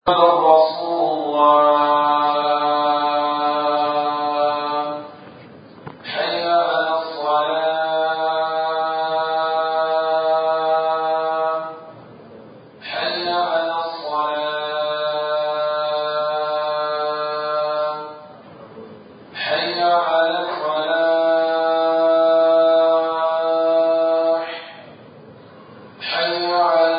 رسول الله حي على الصلاة حي على الصلاة حي على الفلاح حي على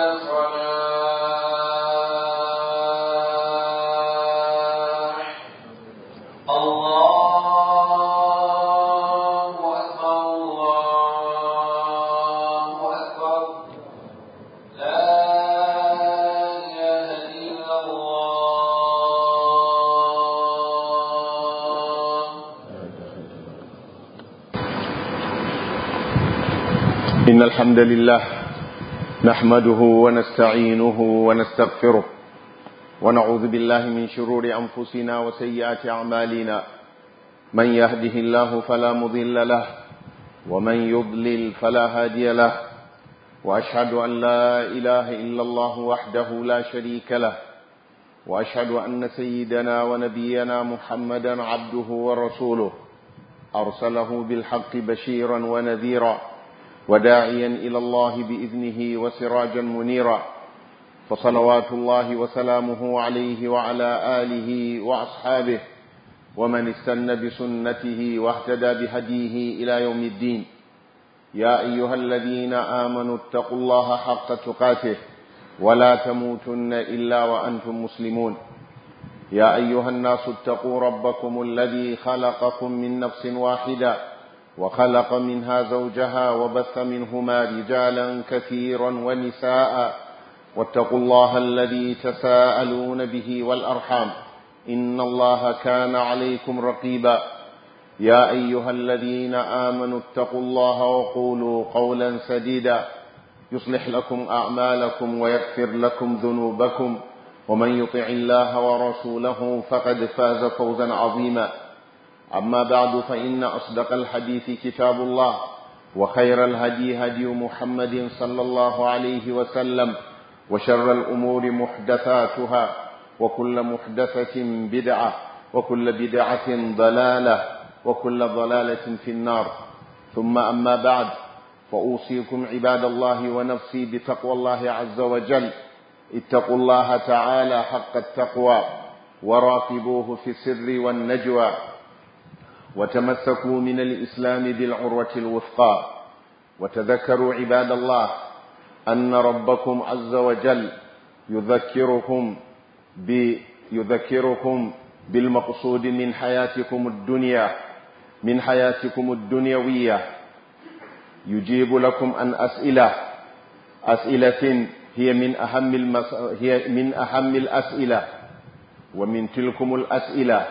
الفلاح الله أكبر الله أكبر لا إله إلا الله إن الحمد لله نحمده ونستعينه ونستغفره ونعوذ بالله من شرور أنفسنا وسيئات أعمالنا من يهده الله فلا مضل له ومن يضلل فلا هادي له وأشهد أن لا إله إلا الله وحده لا شريك له وأشهد أن سيدنا ونبينا محمدا عبده ورسوله أرسله بالحق بشيرا ونذيرا وداعيا إلى الله بإذنه وسراجا منيرا فصلوات الله وسلامه عليه وعلى آله وأصحابه ومن استنى بسنته واهتدى بهديه إلى يوم الدين يا أيها الذين آمنوا اتقوا الله حق تقاته ولا تموتن إلا وأنتم مسلمون يا أيها الناس اتقوا ربكم الذي خلقكم من نفس واحدة وخلق منها زوجها وبث منهما رجالا كثيرا ونساء واتقوا الله الذي تساءلون به والأرحام إن الله كان عليكم رقيبا يا أيها الذين آمنوا اتقوا الله وقولوا قولا سديدا يصلح لكم أعمالكم ويغفر لكم ذنوبكم ومن يطع الله ورسوله فقد فاز فوزا عظيما أما بعد فإن أصدق الحديث كتاب الله وخير الهدي هدي محمد صلى الله عليه وسلم وشر الأمور محدثاتها وكل محدثة بدعة وكل بدعة ضلالة وكل ضلالة في النار ثم أما بعد فأوصيكم عباد الله ونفسي بتقوى الله عز وجل اتقوا الله تعالى حق التقوى وراقبوه في السر والنجوى وتمسكوا من الإسلام بالعروة الوثقى وتذكروا عباد الله أن ربكم عز وجل يذكركم ب يذكركم بالمقصود من حياتكم الدنيا من حياتكم الدنيوية يجيب لكم عن أسئلة أسئلة هي من أهم المس... هي من أهم الأسئلة ومن تلكم الأسئلة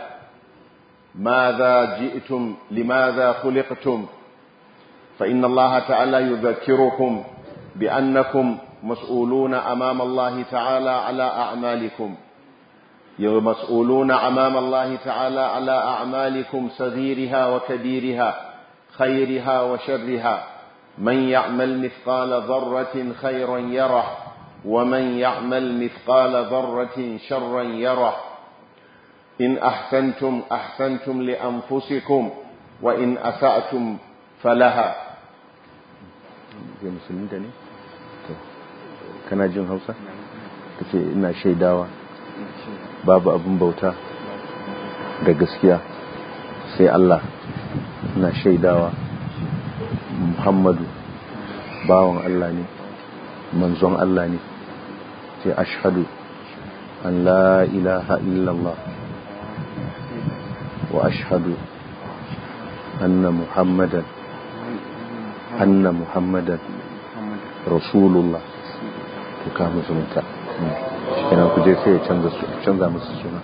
ماذا جئتم لماذا خلقتم فإن الله تعالى يذكركم بأنكم مسؤولون أمام الله تعالى على أعمالكم مسؤولون أمام الله تعالى على أعمالكم صغيرها وكبيرها خيرها وشرها من يعمل مثقال ذرة خيرا يره ومن يعمل مثقال ذرة شرا يره إن أحسنتم أحسنتم لأنفسكم وإن أسأتم فلها kana jin hausa ta ce ina shaidawa babu abin bauta da gaskiya sai Allah ina shaidawa Muhammadu bawan Allah ne manzon Allah ne sai ashhadu an la ilaha illallah wa ashhadu anna muhammadan anna muhammadan rasulullah to ka musulunta kenan ku je sai ya canza musu suna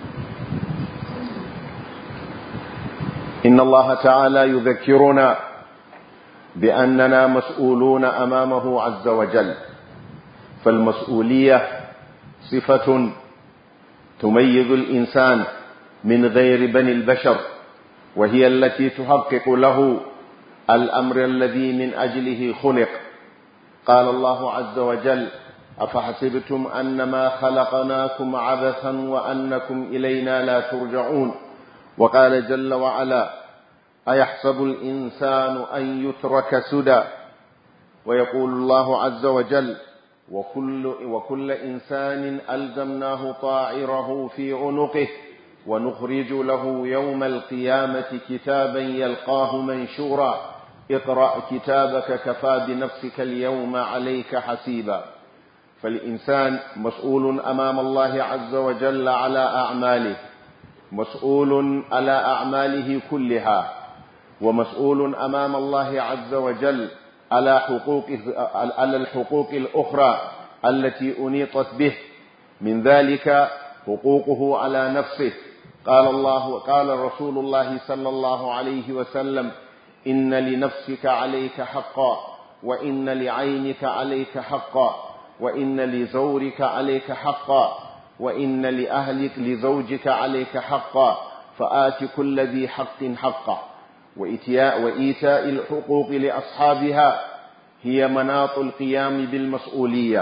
inna allaha ta'ala yudhakkiruna بأننا مسؤولون أمامه عز وجل فالمسؤولية صفة تميز الإنسان من غير بني البشر وهي التي تحقق له الأمر الذي من أجله خلق قال الله عز وجل أفحسبتم أنما خلقناكم عبثا وأنكم إلينا لا ترجعون وقال جل وعلا أيحسب الإنسان أن يترك سدى ويقول الله عز وجل وكل, وكل إنسان ألزمناه طائره في عنقه ونخرج له يوم القيامة كتابا يلقاه منشورا اقرأ كتابك كفى بنفسك اليوم عليك حسيبا فالإنسان مسؤول أمام الله عز وجل على أعماله مسؤول على أعماله كلها ومسؤول أمام الله عز وجل على حقوق على الحقوق الأخرى التي أنيطت به من ذلك حقوقه على نفسه قال الله قال رسول الله صلى الله عليه وسلم إن لنفسك عليك حقا وإن لعينك عليك حقا وإن لزورك عليك حقا وإن لأهلك لزوجك عليك حقا فآت كل ذي حق حقا وإيتاء, وإيتاء الحقوق لأصحابها هي مناط القيام بالمسؤولية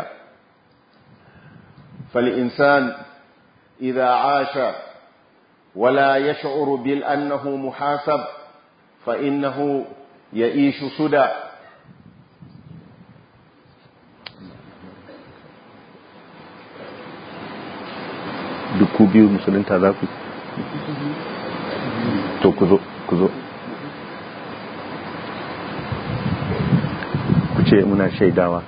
فالإنسان إذا عاش ولا يشعر بأنه محاسب فإنه يعيش سدى duk ku biyu musulunta za ku to ku zo ku zo ku ce muna shaidawa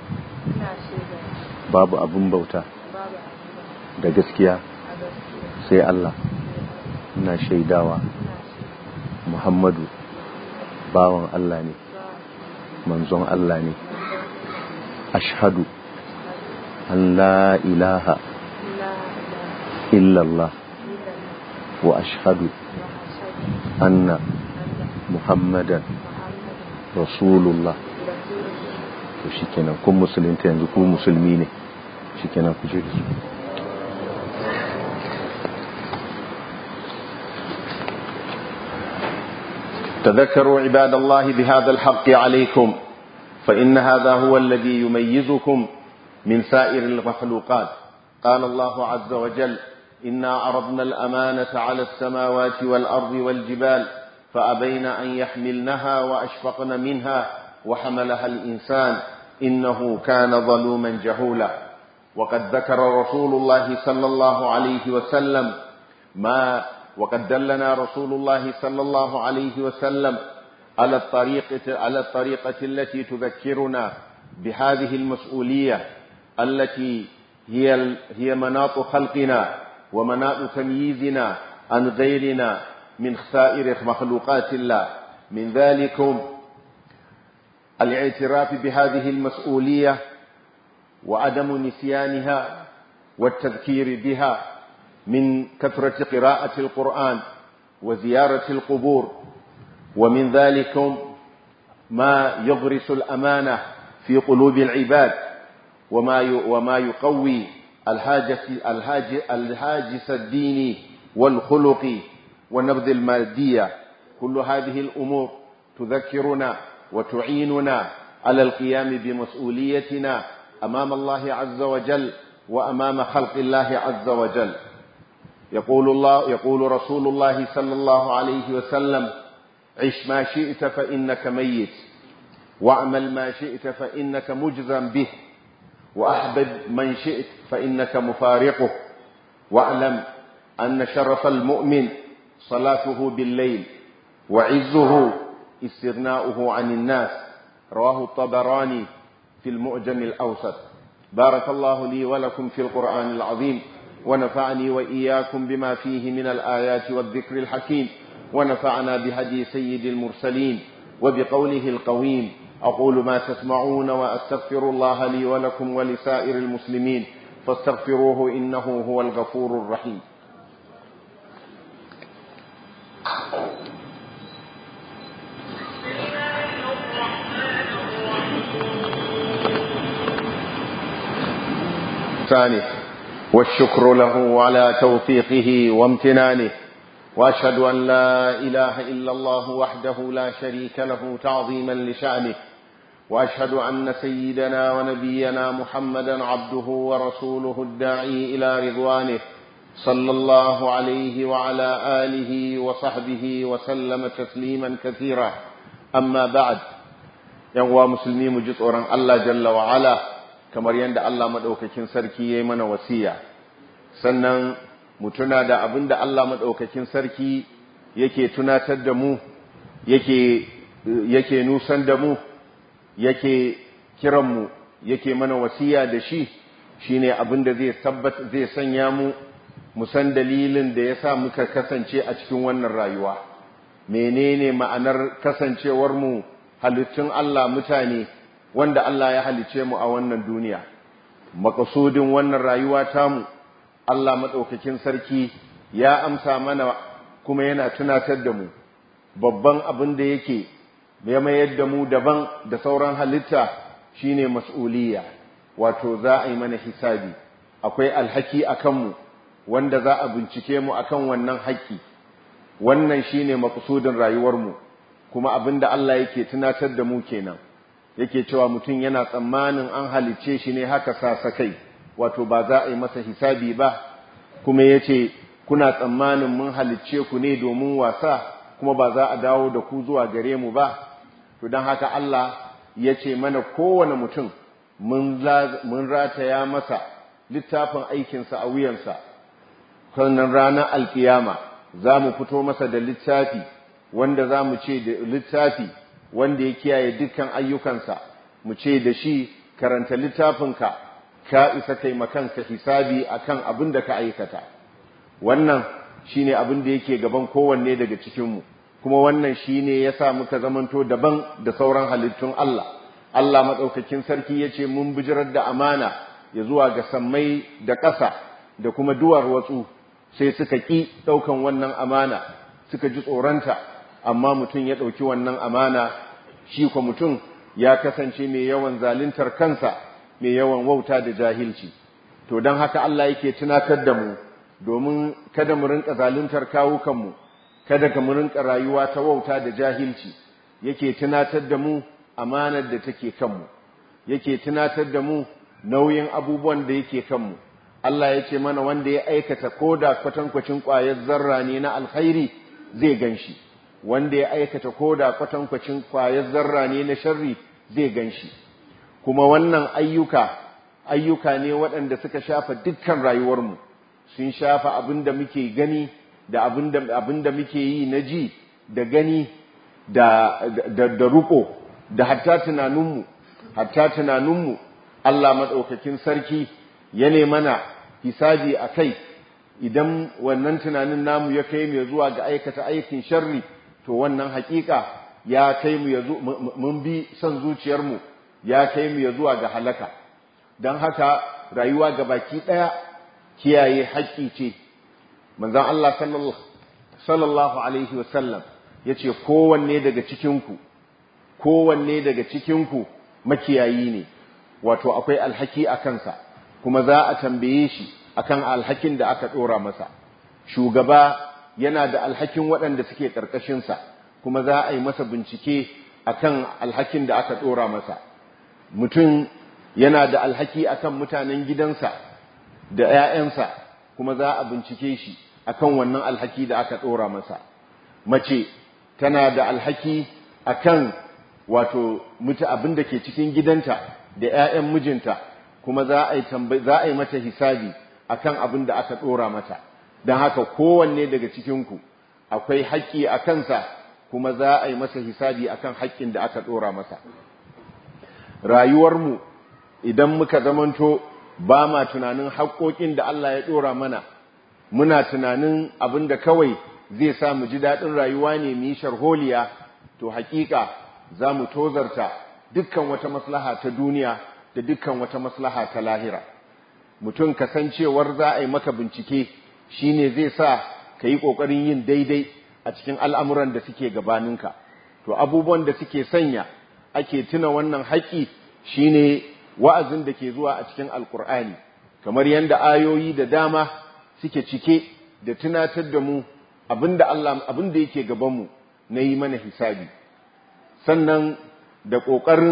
babu abin bauta da gaskiya sai Allah muna shaidawa Muhammadu bawan Allah ne manzon Allah ne ashhadu an la ilaha illallah wa ashhadu anna muhammadan rasulullah to shikenan kun musulunta yanzu ku musulmi ne shikenan ku je da su تذكروا عباد الله بهذا الحق عليكم فإن هذا هو الذي يميزكم من سائر المخلوقات قال الله عز وجل إنا عرضنا الأمانة على السماوات والأرض والجبال فأبين أن يحملنها وأشفقن منها وحملها الإنسان إنه كان ظلوما جهولا وقد ذكر رسول الله صلى الله عليه وسلم ما وقد دلنا رسول الله صلى الله عليه وسلم على الطريقة على الطريقة التي تذكرنا بهذه المسؤولية التي هي هي مناط خلقنا ومناط تمييزنا عن غيرنا من سائر مخلوقات الله من ذلكم الاعتراف بهذه المسؤولية وعدم نسيانها والتذكير بها من كثرة قراءة القرآن وزيارة القبور ومن ذلكم ما يغرس الأمانة في قلوب العباد وما وما يقوي الهاجس الهاج الهاجس الديني والخلقي والنبذ المادية كل هذه الأمور تذكرنا وتعيننا على القيام بمسؤوليتنا أمام الله عز وجل وأمام خلق الله عز وجل يقول الله يقول رسول الله صلى الله عليه وسلم عش ما شئت فإنك ميت واعمل ما شئت فإنك مجزم به وأحبب من شئت فإنك مفارقه واعلم أن شرف المؤمن صلاته بالليل وعزه استغناؤه عن الناس رواه الطبراني في المعجم الأوسط بارك الله لي ولكم في القرآن العظيم ونفعني وإياكم بما فيه من الآيات والذكر الحكيم ونفعنا بهدي سيد المرسلين وبقوله القويم أقول ما تسمعون وأستغفر الله لي ولكم ولسائر المسلمين فاستغفروه إنه هو الغفور الرحيم ثاني والشكر له على توفيقه وامتنانه واشهد ان لا اله الا الله وحده لا شريك له تعظيما لشانه وأشهد أن سيدنا ونبينا محمدا عبده ورسوله الداعي إلى رضوانه صلى الله عليه وعلى آله وصحبه وسلم تسليما كثيرا أما بعد ينوى مسلمي مجسورا الله جل وعلا kamar yadda Allah maɗaukakin sarki ya yi mana wasiya sannan mu tuna da abin da Allah maɗaukakin sarki yake tunatar da mu yake yake nusan da mu yake kiranmu yake mana wasiya da shi shine abin da zai tabbata zai sanya mu mu san dalilin da yasa muka kasance a cikin wannan rayuwa menene ma'anar kasancewar mu halittun Allah mutane wanda Allah ya halice mu a wannan duniya makasudin wannan rayuwa tamu Allah madaukakin sarki ya amsa mana kuma yana tunatar da mu babban abin da yake ya mayar da mu daban da sauran halitta shine mas'uliyya wato za a yi mana hisabi akwai alhaki akan mu wanda za a bincike mu akan wannan haƙƙi wannan shine makasudin rayuwar mu kuma abinda Allah yake tunatar da mu kenan yake cewa mutum yana tsammanin an halicce shi ne haka sasakai wato ba za a yi masa hisabi ba kuma yace kuna tsammanin mun halicce ku ne domin wasa kuma ba za a dawo da ku zuwa gare mu ba to don haka Allah ya ce mana kowane mutum mun rataya masa littafin aikinsa a wuyansa sannan ranar alkiyama za mu fito masa da littafi wanda za mu ce da littafi wanda ya kiyaye dukkan ayyukansa mu ce da shi karanta littafinka ka isa kai makanka hisabi akan abin da ka aikata wannan shine abin da yake gaban kowanne daga cikinmu kuma wannan shine yasa muka zamanto daban da sauran halittun Allah Allah madaukakin sarki yace mun bijirar da amana ya zuwa ga sammai da ƙasa da kuma duwar watsu sai suka ki daukan wannan amana suka ji tsoranta amma mutum ya dauki wannan amana shi ko mutum ya kasance mai yawan zaluntar kansa mai yawan wauta da jahilci to don haka Allah yake tunatar da mu domin kada mu rinka zaluntar kawukanmu kada ka mu rinka rayuwa ta wauta da jahilci yake tunatar da mu amanar da take kanmu yake tunatar da mu nauyin abubuwan da yake kanmu Allah ya ce mana wanda ya aikata koda kwatankwacin ƙwayar zarra ne na alkhairi zai ganshi wanda ya aikata koda kwatankwacin ƙwayar zarra ne na sharri zai ganshi kuma wannan ayyuka ayyuka ne waɗanda suka shafa dukkan rayuwarmu sun shafa abin da muke gani da abin da muke yi na ji da gani da, da, da ruko da hatta tunaninmu hatta tunaninmu Allah maɗaukakin sarki ya mana hisabi a kai idan wannan tunanin namu ya kai mu zuwa ga aikata aikin sharri to wannan hakika ya kai mu ya mun bi son zuciyarmu ya kai mu ya zuwa ga halaka don haka rayuwa ga baki ɗaya kiyaye haƙƙi ce manzon Allah sallallahu alaihi wasallam ya ce kowanne daga cikinku kowanne daga cikinku makiyayi ne wato akwai alhaki a kansa kuma za a tambaye shi akan alhakin da aka ɗora masa shugaba yana da alhakin waɗanda suke ƙarƙashinsa kuma za a yi masa bincike akan alhakin da aka ɗora masa mutum yana da alhaki akan mutanen gidansa da ‘ya'yansa kuma za a bincike shi akan wannan alhaki da aka ɗora masa. Mace tana da alhaki akan wato mutu abin da ke cikin gidanta da ‘ya'yan mijinta kuma za a yi mata hisabi akan abin da aka ɗora mata. Don haka kowanne daga cikinku akwai haƙƙi a kansa kuma za a yi masa hisabi akan haƙƙin da aka ɗora masa. Rayuwarmu idan muka zamanto ba ma tunanin haƙoƙin da Allah ya ɗora mana muna tunanin abin da kawai zai sa mu ji daɗin rayuwa ne mu yi sharholiya to haƙiƙa za mu tozarta dukkan wata maslaha ta duniya da dukkan wata maslaha ta lahira mutum kasancewar za a yi maka bincike shine zai sa ka yi ƙoƙarin yin daidai a cikin al'amuran da suke gabaninka to abubuwan da suke sanya ake tuna wannan haƙƙi shine wa'azin da ke zuwa a cikin alkur'ani kamar yadda ayoyi da dama suke cike da tunatar da mu abinda Allah abinda yake gabanmu na yi mana hisabi sannan da ƙoƙarin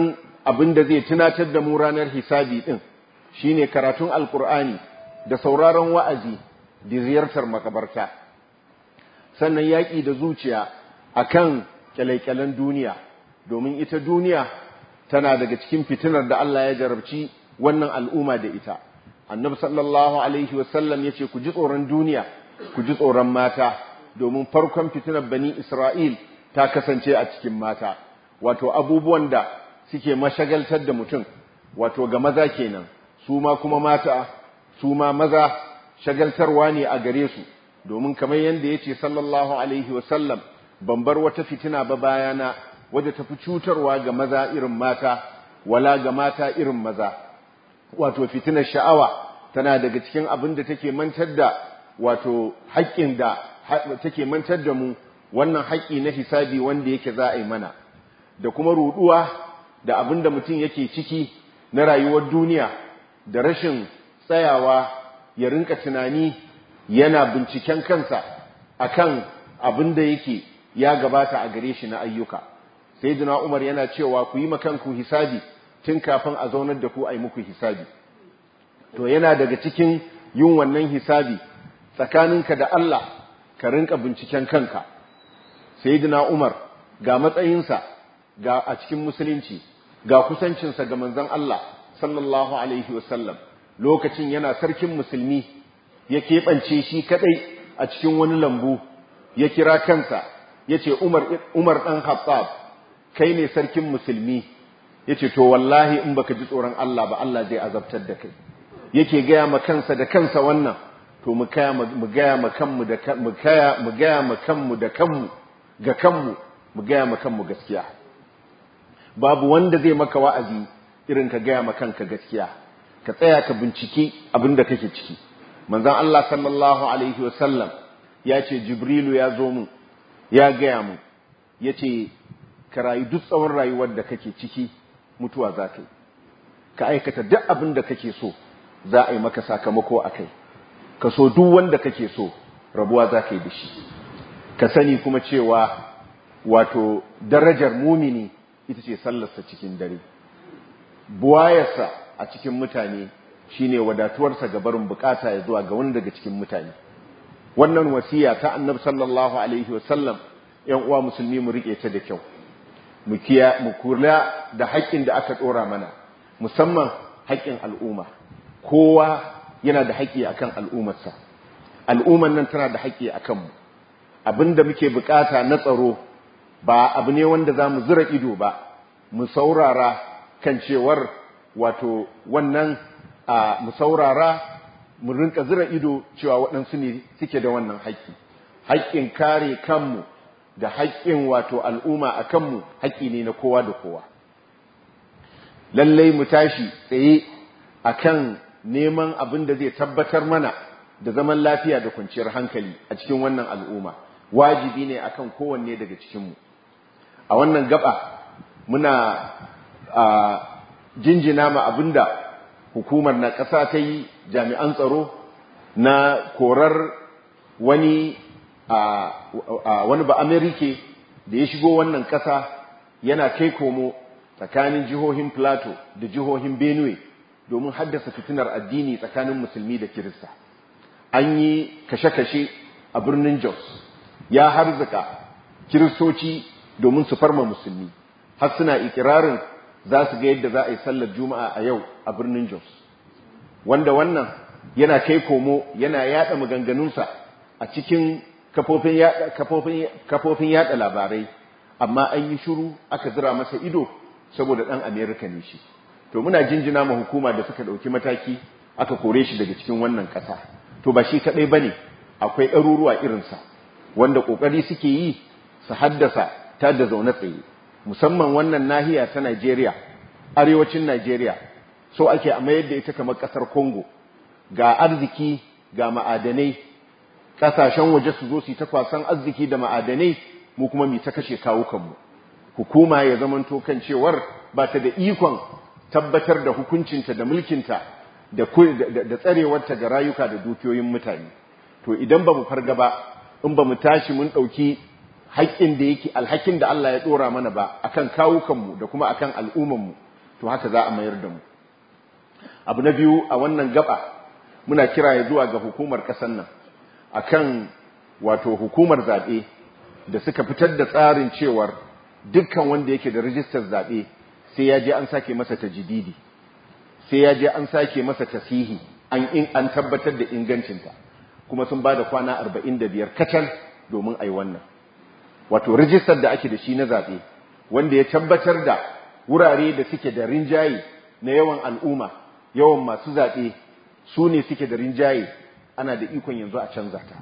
abin da zai tunatar da mu ranar hisabi din shine karatun alkur'ani da sauraron wa'azi da ziyartar makabarta sannan yaƙi da zuciya akan kyalaikyalen duniya domin ita duniya tana daga cikin fitinar da Allah ya jarabci wannan al'umma da ita annabi sallallahu alaihi wasallam yace ku ji tsoron duniya ku ji tsoron mata domin farkon fitinar bani Isra'il ta kasance a cikin mata wato abubuwan da suke mashagaltar da mutum wato ga maza kenan su ma kuma mata su ma maza shagaltarwa ne a gare su domin kamar yadda yace sallallahu alaihi wasallam ban bar wata fitina ba bayana wadda tafi cutarwa ga maza irin mata wala ga mata irin maza wato fitinar sha'awa tana daga cikin abin da take mantar da wato haƙƙin da take mantar da mu wannan haƙƙi na hisabi wanda yake za a yi mana da kuma ruɗuwa da abin da mutum yake ciki na rayuwar duniya da rashin tsayawa ya rinka tunani yana binciken kansa akan abin da yake ya gabata a gare shi na ayyuka sayyidina Umar yana cewa ku yi makanku hisabi tun kafin a zaunar da ku a yi muku hisabi to yana daga cikin yin wannan hisabi tsakaninka da Allah ka rinka binciken kanka sayyidina Umar ga matsayinsa ga a cikin musulunci ga kusancinsa ga manzon Allah sallallahu alaihi wasallam lokacin yana sarkin musulmi ya keɓance shi kadai a cikin wani lambu ya kira kansa yace Umar Umar dan Khattab kai ne sarkin musulmi yace to wallahi in baka ji tsoron Allah ba Allah zai azabtar da kai yake gaya ma kansa da kansa wannan to mu kaya mu gaya ma kanmu da mu kaya mu gaya ma kanmu da kanmu ga kanmu mu gaya ma kanmu gaskiya babu wanda zai maka wa'azi irin ka gaya ma kanka gaskiya ka tsaya ka binciki abin da kake ciki manzon Allah sallallahu alaihi wasallam ya ce jibrilu ya zo mu ya gaya mu yace ka rayu duk tsawon rayuwar da kake ciki mutuwa za ka yi ka aikata duk abin da kake so za a yi maka sakamako a kai ka so duk wanda kake so rabuwa za ka yi da shi ka sani kuma cewa wato darajar mumini ita ce sallarsa cikin dare buwayarsa a cikin mutane shine wadatuwarsa ga barin bukata ya zuwa ga wani daga cikin mutane wannan wasiya ta annabi sallallahu alaihi wasallam yan uwa musulmi mu rike ta da kyau mu kiya mu kula da haƙƙin da aka dora mana musamman haƙƙin al'umma kowa yana da haƙƙi akan al'ummarsa al'umman nan tana da haƙƙi akan mu abinda muke bukata na tsaro ba abu ne wanda za mu zura ido ba mu saurara kan cewar wato wannan mu saurara mu rinka zura ido cewa waɗansu ne suke da wannan haƙƙi haƙƙin kare kanmu da haƙƙin wato al'umma a kanmu haƙƙi ne na kowa da kowa lallai mu tashi tsaye akan neman abin da zai tabbatar mana da zaman lafiya da kwanciyar hankali a cikin wannan al'umma wajibi ne akan kowanne daga cikinmu a wannan gaba muna a jinjina ma abinda hukumar na ƙasa ta yi jami'an tsaro na korar wani a wani ba amerike da ya shigo wannan ƙasa yana kai komo tsakanin jihohin plateau da jihohin benue domin haddasa fitinar addini tsakanin musulmi da kirista an yi kashe-kashe a birnin jos ya harzuka kiristoci domin su farma musulmi har suna ikirarin za su ga yadda za a yi sallar juma'a a yau a birnin jos wanda wannan yana kai komo yana yada maganganunsa a cikin kafofin yada labarai amma an yi shiru aka zira masa ido saboda ɗan amerika ne shi to muna jinjina ma hukuma da suka ɗauki mataki aka kore shi daga cikin wannan ƙasa to ba shi kaɗai ba ne akwai ɗaruruwa irinsa wanda ƙoƙari suke yi su haddasa ta da zaune tsaye musamman wannan nahiya ta Najeriya arewacin Najeriya so ake a mayar da ita kamar ƙasar Congo ga arziki ga ma'adanai ƙasashen waje su zo su ta kwasan arziki da ma'adanai mu kuma mu ta kashe kawukanmu hukuma ya zamanto kan cewar ba ta da ikon tabbatar da hukuncinta da mulkinta da da tsarewarta ga rayuka da dukiyoyin mutane to idan ba mu farga ba in ba mu tashi mun ɗauki haƙƙin da yake alhakin da Allah ya ɗora mana ba akan kawukanmu da kuma akan al'ummanmu to haka za a mayar da mu abu na biyu a wannan gaba muna kira ya zuwa ga hukumar ƙasar nan akan wato hukumar zaɓe da suka fitar da tsarin cewar dukkan wanda yake da rijistar zaɓe sai ya je an sake masa tajididi sai ya je an sake masa tasihi an in an tabbatar da ingancinta kuma sun ba da kwana 45 kacal domin a yi wannan wato rijistar da ake da shi na zaɓe wanda ya tabbatar da wurare da suke da rinjaye na yawan al'umma yawan masu zaɓe su ne suke da rinjaye ana da ikon yanzu a canza ta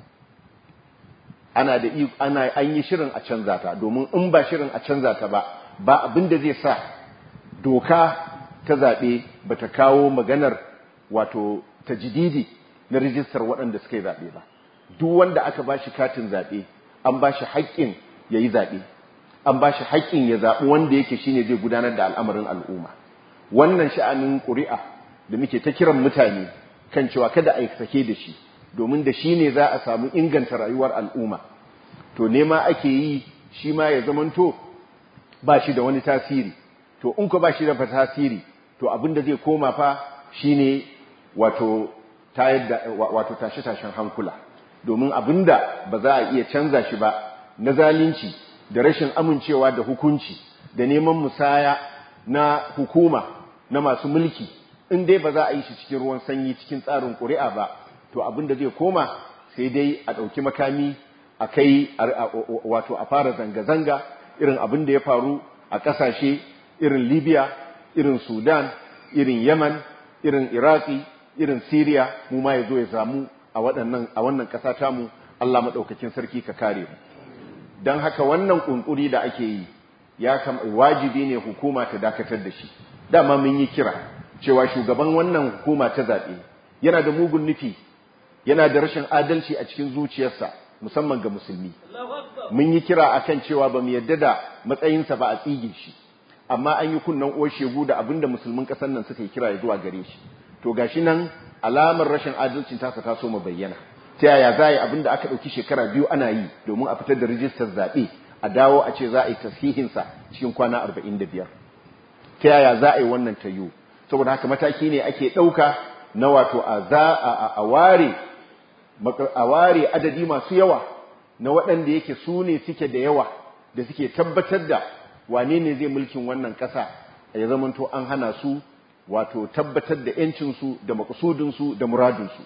ana da ana an yi shirin a canza ta domin in ba shirin a canza ta ba ba abin da zai sa doka ta zaɓe ba ta kawo maganar wato tajdidi na rijistar waɗanda suka yi zaɓe ba duk wanda aka ba shi katin zaɓe an ba shi haƙƙin ya yi zaɓe an ba shi haƙƙin ya zaɓi wanda yake shine zai gudanar da al'amarin al'umma wannan sha'anin ƙuri'a da muke ta kiran mutane kan cewa kada a sake da shi domin da shi ne za a samu inganta rayuwar al'umma to nema ake yi shi ma ya zamanto ba shi da wani tasiri to in ko ba shi da tasiri to abin da zai koma fa shine wato tayar da wato tashe-tashen hankula domin abin da ba za a iya canza shi ba na zalunci da rashin amincewa da hukunci da neman musaya na hukuma na masu mulki in dai ba za a yi shi cikin ruwan sanyi cikin tsarin ƙuri'a ba to abin da zai koma sai dai a ɗauki makami a kai wato a fara zanga-zanga irin abin da ya faru a ƙasashe irin libya irin sudan irin yaman irin iraki irin syria mu ma ya zo ya samu a wannan ƙasa tamu allah maɗaukakin sarki ka kare mu don haka wannan ƙunƙuri da ake yi ya wajibi ne hukuma ta dakatar da shi dama mun yi kira cewa shugaban wannan hukuma ta zaɓe yana da mugun nufi yana da rashin adalci a cikin zuciyarsa musamman ga musulmi mun yi kira akan cewa ba mu yadda da matsayinsa ba a tsige shi amma an yi kunnan oshegu da abinda musulmin ƙasar nan suka yi kira ya zuwa gare shi to gashi nan alamar rashin adalcin tasa ta so mu bayyana ta yaya za a yi abinda aka ɗauki shekara biyu ana yi domin a fitar da rijistar zaɓe a dawo a ce za a yi tasihinsa cikin kwana arba'in da biyar ta yaya za a yi wannan ta yiwu saboda haka mataki ne ake ɗauka na wato a ware a ware adadi masu yawa na waɗanda yake su ne suke da yawa da suke tabbatar da wane ne zai mulkin wannan ƙasa ya zamanto an hana su wato tabbatar da ‘yancinsu da makasudinsu da muradinsu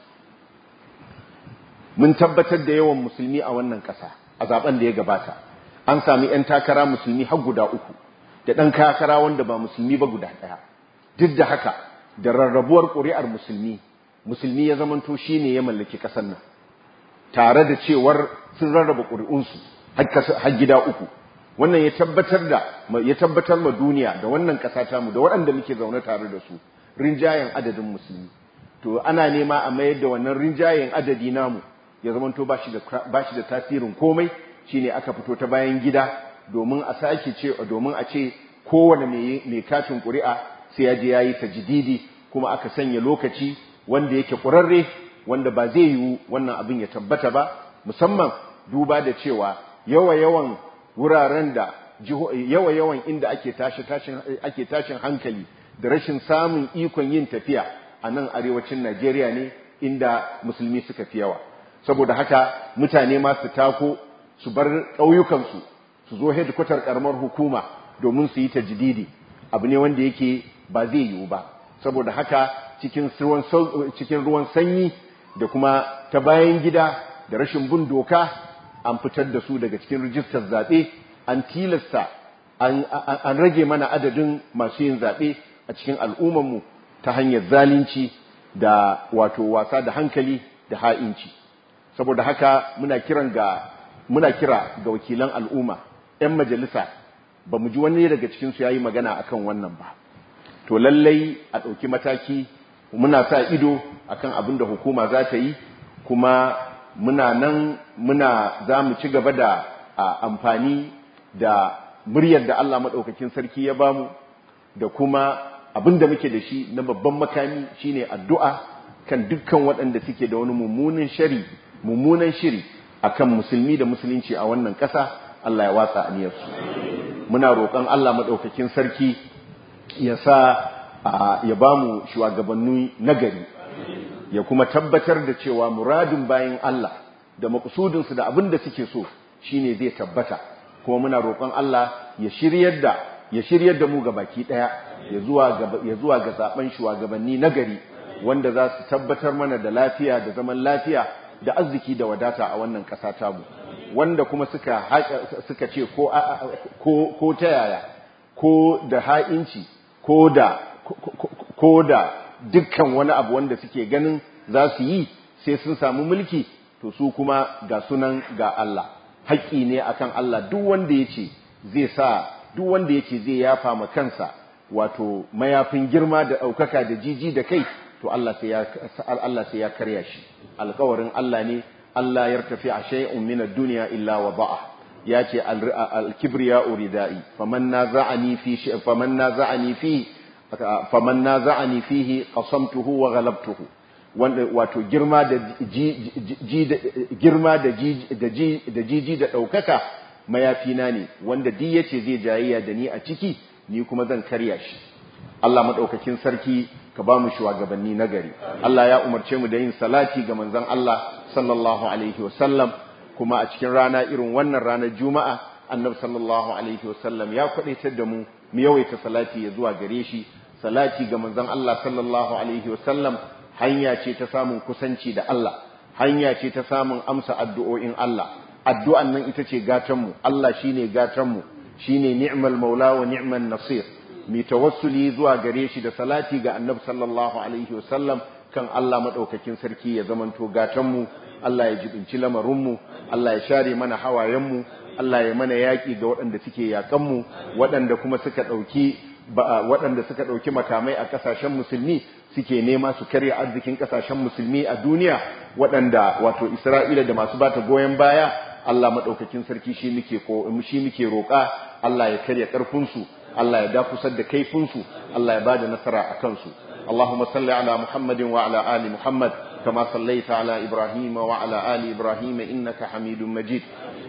mun tabbatar da yawan musulmi a wannan ƙasa a zaben da ya gabata an sami ‘yan takara musulmi har guda uku da ɗan takara wanda ba musulmi ba guda ɗaya duk da haka da rarrabuwar ƙuri'ar musulmi musulmi ya zamanto shi ne ya mallaki ƙasar nan tare da cewar sun rarraba ƙuri'unsu har gida uku wannan ya tabbatar da ya tabbatar ma duniya da wannan ƙasa tamu da waɗanda muke zaune tare da su rinjayen adadin musulmi to ana nema a mayar da wannan rinjayen adadi namu ya zamanto ba shi da ba shi da tasirin komai shine aka fito ta bayan gida domin a sake ce domin a ce kowane mai katin ƙuri'a sai ya je yayi tajdidi kuma aka sanya lokaci wanda yake ƙurarre wanda ba zai yiwu wannan abin ya tabbata ba musamman duba da cewa yawa yawan wuraren da yawa yawan inda ake tashi tashin ake tashin hankali da rashin samun ikon yin tafiya a nan arewacin Najeriya ne inda musulmi suka fi yawa saboda haka mutane ma su tako su bar ƙauyukansu su zo headquarter karamar hukuma domin su yi tajdidi abu ne wanda yake ba zai yiwu ba saboda haka cikin ruwan cikin ruwan sanyi da kuma ta bayan gida da rashin bin doka an fitar da su daga cikin rijistar zaɓe an tilasta an rage mana adadin masu yin zaɓe a cikin al'ummarmu ta hanyar zalunci da wato wasa da hankali da ha'inci saboda haka muna kiran ga muna kira ga wakilan al'umma 'yan majalisa ba mu ji wani daga cikinsu ya yi magana akan wannan ba to lallai a ɗauki mataki muna sa ido akan abin da hukuma za ta yi kuma muna nan muna za mu ci gaba da amfani da muryar da Allah maɗaukakin sarki ya bamu da kuma abin da muke da shi na babban makami shine addu'a kan dukkan waɗanda suke da wani mummunan shari mummunan shiri akan musulmi da musulunci a wannan ƙasa Allah ya watsa aniyarsu muna roƙon Allah maɗaukakin sarki ya sa ya ba mu shugabanni nagari ya kuma tabbatar da cewa muradin bayan Allah da makusudinsu da abin da suke so shine zai tabbata kuma muna roƙon Allah ya shiryar da ya shiryar da mu ga baki ɗaya ya zuwa ga zaben shugabanni nagari wanda za su tabbatar mana da lafiya da zaman lafiya da arziki da wadata a wannan ƙasa tamu wanda kuma suka suka ce ko ko ko ta yaya ko da ha'inci ko da ko da dukkan wani abu wanda suke ganin za su yi sai sun samu mulki to su kuma ga sunan ga Allah haƙƙi ne akan Allah duk wanda yace zai sa duk wanda yace zai yafa ma kansa wato mayafin girma da ɗaukaka da jiji da kai to Allah sai ya Allah sai ya karya shi alƙawarin Allah ne Allah ya tafi a shay'un min ad-dunya illa wada'a yace al-kibriya uridai faman naza'ani fi faman naza'ani fi faman naza'ani fihi qasamtuhu wa ghalabtuhu wanda wato girma da girma da da jiji da daukaka mayafina ne wanda duk yace zai jayayya da ni a ciki ni kuma zan karya shi Allah madaukakin sarki ka ba mu shugabanni nagari Allah ya umarce mu da yin salati ga manzon Allah sallallahu alaihi wasallam kuma a cikin rana irin wannan ranar juma'a annabi sallallahu alaihi wasallam ya kwadaitar da mu mu yawaita salati ya zuwa gare shi salati ga manzon Allah sallallahu alaihi wasallam hanya ce ta samun kusanci da Allah hanya ce ta samun amsa addu'o'in Allah addu'an nan ita ce gatan mu Allah shine gatan mu shine ni'mal maula wa ni'man nasir mi tawassuli zuwa gare shi da salati ga annabi sallallahu alaihi wasallam kan Allah madaukakin sarki ya zamanto gatan mu Allah ya jibinci lamarin mu Allah ya share mana hawayen mu Allah ya mana yaki ga waɗanda suke yakan mu waɗanda kuma suka dauki waɗanda suka dauki makamai a kasashen musulmi suke nema su karya arzikin kasashen musulmi a duniya waɗanda wato Isra'ila da masu bata goyen baya Allah madaukakin sarki shi muke ko shi muke roƙa Allah ya karya karfin su Allah ya dafusar da kaifinsu Allah ya bada nasara a kansu Allahumma salli ala Muhammadin wa ala ali Muhammad kama sallaita ala Ibrahim wa ala ali Ibrahim innaka Hamidum Majid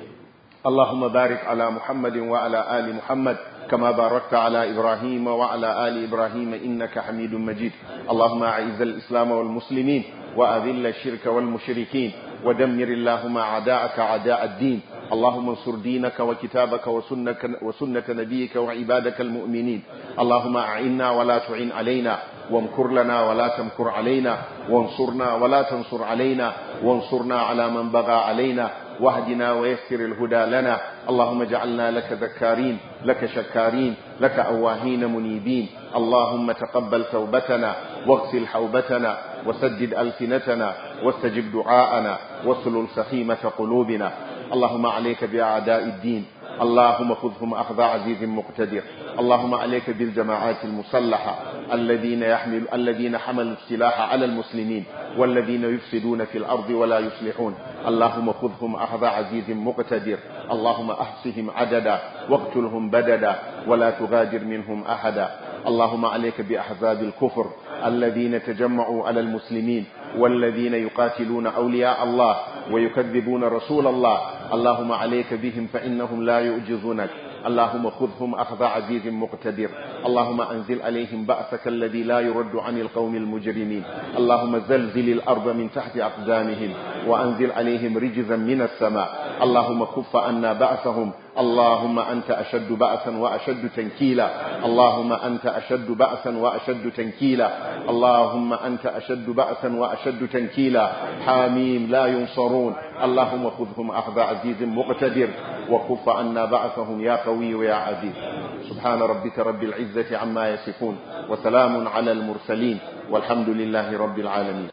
اللهم بارك على محمد وعلى آل محمد كما باركت على إبراهيم وعلى آل إبراهيم إنك حميد مجيد اللهم أعز الإسلام والمسلمين وأذل الشرك والمشركين ودمر اللهم أعداءك أعداء الدين اللهم انصر دينك وكتابك وسنة, وسنة نبيك وعبادك المؤمنين اللهم أعنا ولا تعن علينا وامكر لنا ولا تمكر علينا وانصرنا ولا تنصر علينا وانصرنا على من بغى علينا واهدنا ويسر الهدى لنا اللهم اجعلنا لك ذكارين لك شكارين لك أواهين منيبين اللهم تقبل توبتنا واغسل حوبتنا وسدد ألسنتنا واستجب دعاءنا واسلل سخيمة قلوبنا اللهم عليك بأعداء الدين اللهم خذهم أخذ عزيز مقتدر اللهم عليك بالجماعات المسلحة الذين يحمل الذين حملوا السلاح على المسلمين والذين يفسدون في الأرض ولا يصلحون اللهم خذهم أخذ عزيز مقتدر اللهم أحصهم عددا واقتلهم بددا ولا تغادر منهم أحدا اللهم عليك بأحزاب الكفر الذين تجمعوا على المسلمين والذين يقاتلون أولياء الله ويكذبون رسول الله اللهم عليك بهم فإنهم لا يؤجزونك اللهم خذهم أخذ عزيز مقتدر اللهم أنزل عليهم بأسك الذي لا يرد عن القوم المجرمين اللهم زلزل الأرض من تحت أقدامهم وأنزل عليهم رجزا من السماء اللهم كف عنا بأسهم اللهم أنت أشد بأسا وأشد تنكيلا اللهم أنت أشد بأسا وأشد تنكيلا اللهم أنت أشد بأسا وأشد تنكيلا حاميم لا ينصرون اللهم خذهم أخذ عزيز مقتدر وكف عنا بعثهم يا قوي ويا عزيز سبحان ربك رب العزة عما يصفون وسلام على المرسلين والحمد لله رب العالمين